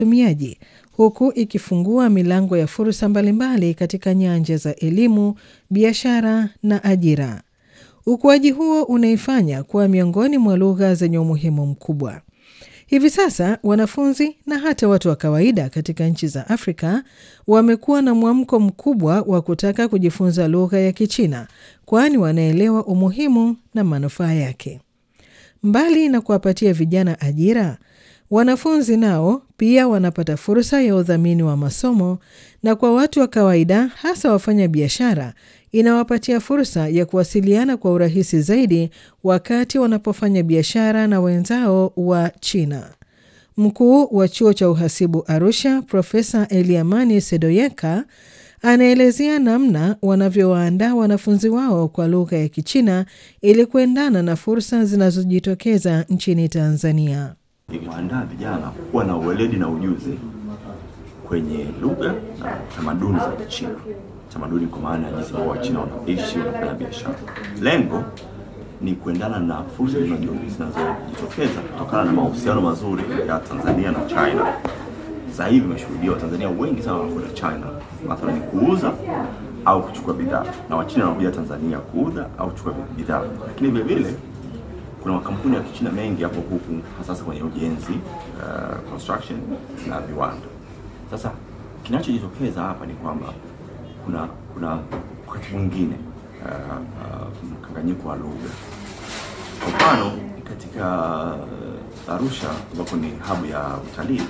watumiaji huku ikifungua milango ya fursa mbalimbali katika nyanja za elimu, biashara na ajira. Ukuaji huo unaifanya kuwa miongoni mwa lugha zenye umuhimu mkubwa. Hivi sasa wanafunzi na hata watu wa kawaida katika nchi za Afrika wamekuwa na mwamko mkubwa wa kutaka kujifunza lugha ya Kichina, kwani wanaelewa umuhimu na manufaa yake. Mbali na kuwapatia vijana ajira, wanafunzi nao pia wanapata fursa ya udhamini wa masomo, na kwa watu wa kawaida, hasa wafanya biashara, inawapatia fursa ya kuwasiliana kwa urahisi zaidi wakati wanapofanya biashara na wenzao wa China. Mkuu wa chuo cha uhasibu Arusha, Profesa Eliamani Sedoyeka anaelezea namna wanavyowaandaa wanafunzi wao kwa lugha ya Kichina ili kuendana na fursa zinazojitokeza nchini Tanzania. Ikiwaandaa vijana kuwa na uweledi na ujuzi kwenye lugha na tamaduni za Kichina, tamaduni kwa maana ya jinsi ambavyo Wachina wanaishi, wanafanya biashara. Lengo ni kuendana na fursa zinazojitokeza kutokana na mahusiano mazuri ya Tanzania na China. Sasa hivi imeshuhudia Watanzania wengi sana wanakwenda China, mathalan kuuza au kuchukua bidhaa, na Wachina wanakuja Tanzania kuuza au kuchukua bidhaa, lakini vile vile kuna makampuni ya Kichina mengi hapo huku hasa kwenye ujenzi uh, construction na viwanda. Sasa kinachojitokeza hapa ni kwamba kuna kuna wakati mwingine uh, uh, mkanganyiko wa lugha. Kwa mfano katika uh, Arusha ambapo ni hub ya utalii,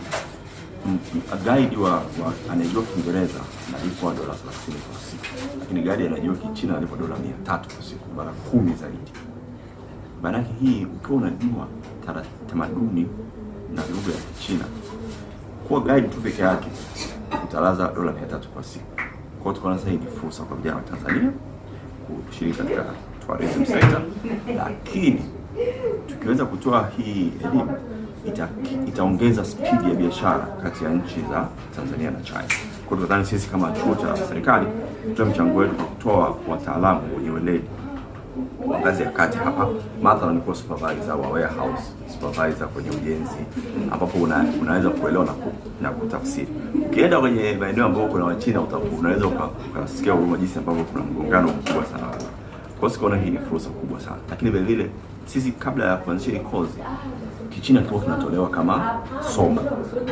guide wa, wa anayejua Kiingereza analipwa dola 30 kwa siku, lakini guide anayejua Kichina analipwa dola 300 kwa siku, mara kumi zaidi. Maanake hii ukiwa unajua tamaduni na lugha ya Kichina, kuwa guide tu peke yake utalaza dola 300 kwa siku. Kwa hiyo tukaona sasa hii ni fursa kwa vijana wa Tanzania kushiriki katika tourism sector, lakini tukiweza kutoa hii elimu ita, itaongeza spidi ya biashara kati ya nchi za Tanzania na China. Kwa hiyo tunadhani sisi kama chuo cha serikali tutoe mchango wetu kwa kutoa wataalamu wenye weledi wa ngazi ya kati hapa, mathalan kuwa supervisor wa warehouse, supervisor kwenye ujenzi, ambapo una, unaweza kuelewa na, ku, na kutafsiri. Ukienda kwenye maeneo ambayo kuna Wachina unaweza ukasikia huruma jinsi ambavyo kuna mgongano mkubwa sana. Kwa hiyo sikaona hii ni fursa kubwa sana, lakini vile vile sisi kabla ya kuanzisha hii kozi Kichina kilikuwa kinatolewa kama somo,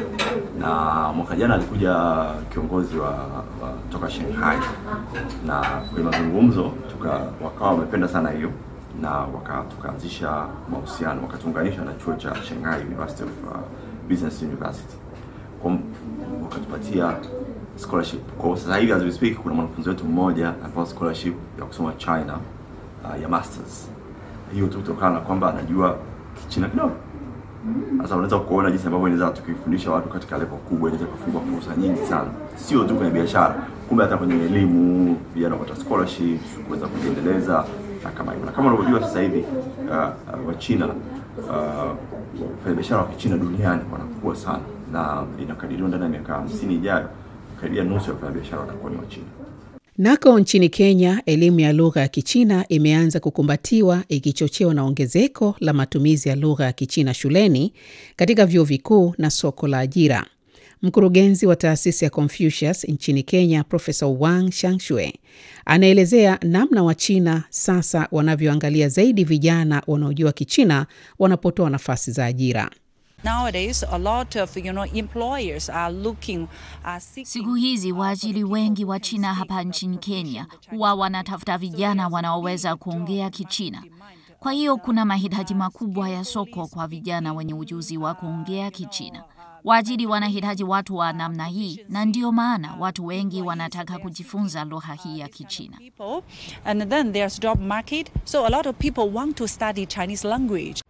na mwaka jana alikuja kiongozi wa, wa toka Shanghai na kwenye mazungumzo tuka wakawa wamependa sana hiyo na waka tukaanzisha mahusiano wakatuunganisha na chuo cha Shanghai University of uh, Business University kwa wakatupatia scholarship. Kwa sasa hivi as we speak, kuna mwanafunzi wetu mmoja anapewa scholarship ya kusoma China uh, ya masters. Hiyo tu kutokana na kwamba anajua Kichina kidogo. Sasa unaweza kuona jinsi ambavyo inaweza tukifundisha watu katika level kubwa, inaweza kufungua fursa nyingi sana, sio tu kwenye biashara, kumbe hata kwenye elimu, vijana kupata scholarships, kuweza kujiendeleza na kama hivyo. Na kama unavyojua sasa hivi uh, uh, Wachina uh, wafanyabiashara wa Kichina duniani wanakuwa sana, na inakadiriwa ndani ya miaka 50 ijayo karibia nusu ya wafanyabiashara watakuwa ni Wachina. Nako nchini Kenya, elimu ya lugha ya Kichina imeanza kukumbatiwa ikichochewa na ongezeko la matumizi ya lugha ya Kichina shuleni, katika vyuo vikuu na soko la ajira. Mkurugenzi wa taasisi ya Confucius nchini Kenya, Profesa Wang Shangshue, anaelezea namna Wachina sasa wanavyoangalia zaidi vijana wanaojua Kichina wanapotoa nafasi za ajira. Nowadays, a lot of, you know, employers are looking, are seeking... Siku hizi waajiri wengi wa China hapa nchini Kenya huwa wanatafuta vijana wanaoweza kuongea Kichina. Kwa hiyo kuna mahitaji makubwa ya soko kwa vijana wenye ujuzi wa kuongea Kichina. Waajiri wanahitaji watu wa namna hii, na ndio maana watu wengi wanataka kujifunza lugha hii ya Kichina. And then there's job market, so a lot of people want to study Chinese language.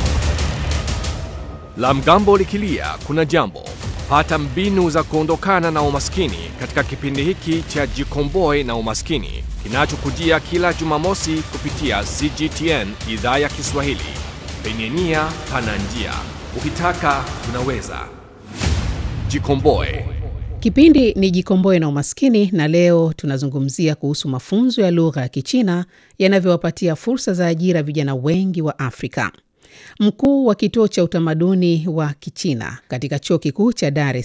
La mgambo likilia kuna jambo. Pata mbinu za kuondokana na umaskini katika kipindi hiki cha Jikomboe na Umaskini kinachokujia kila Jumamosi kupitia CGTN idhaa ya Kiswahili. Penye nia pana njia, ukitaka unaweza. Jikomboe. Kipindi ni Jikomboe na Umaskini, na leo tunazungumzia kuhusu mafunzo ya lugha ya Kichina yanavyowapatia fursa za ajira vijana wengi wa Afrika. Mkuu wa kituo cha utamaduni wa Kichina katika chuo kikuu cha Dar es